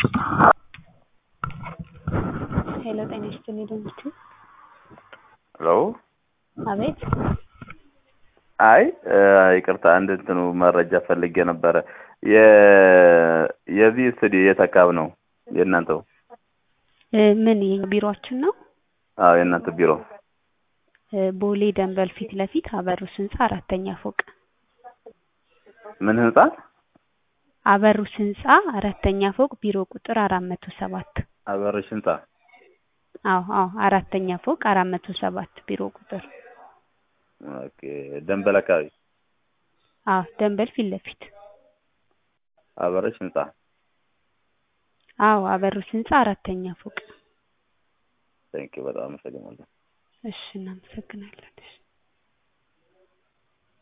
ሄሎ ጤና ይስጥልኝ ደንበኞች ሄሎ አቤት አይ ይቅርታ አንድ እንትኑ መረጃ ፈልጌ ነበረ የ የዚህ ስቱዲዮ የት አካባቢ ነው የእናንተው? እ ምን ይሄ ቢሮአችን ነው? አዎ የእናንተ ቢሮ እ ቦሌ ደንበል ፊት ለፊት አበሩስ ህንጻ አራተኛ ፎቅ ምን ህንጻ? አበሩስ ህንጻ አራተኛ ፎቅ ቢሮ ቁጥር አራት መቶ ሰባት አበረሽ ህንጻ አዎ አዎ አራተኛ ፎቅ አራት መቶ ሰባት ቢሮ ቁጥር ኦኬ ደንበል አካባቢ አዎ ደንበል ፊት ለፊት አበረሽ ህንጻ አዎ አበሩስ ህንጻ አራተኛ ፎቅ ቴንኪው በጣም አመሰግናለሁ እሺ እናመሰግናለን እሺ